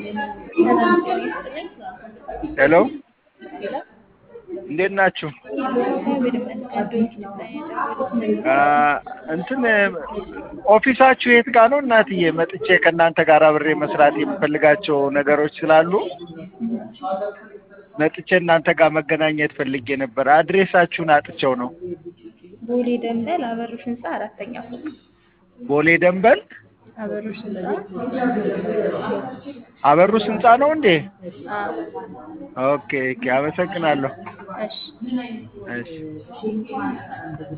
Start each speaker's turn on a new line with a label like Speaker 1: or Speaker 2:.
Speaker 1: ሄሎ
Speaker 2: ሄሎ
Speaker 1: እንዴት ናችሁ?
Speaker 2: እግዚአብሔር ይመስገን። ዶንኪ ላይ የደወሉት
Speaker 1: አ፣ እንትን ኦፊሳችሁ የት ጋር ነው እናትዬ? መጥቼ ከእናንተ ጋር አብሬ መስራት የምፈልጋቸው ነገሮች ስላሉ መጥቼ እናንተ ጋር መገናኘት ፈልጌ ነበር። አድሬሳችሁን አጥቼው ነው።
Speaker 2: ቦሌ ደንበል አበሩሽ ህንፃ አራተኛ ፎቅ
Speaker 1: ቦሌ ደንበል
Speaker 2: አበሩሽ ህንፃ
Speaker 1: አበሩስ ህንፃ ነው እንዴ?
Speaker 2: አዎ
Speaker 1: ኦኬ ኦኬ፣ አመሰግናለሁ።
Speaker 2: እሺ
Speaker 1: እሺ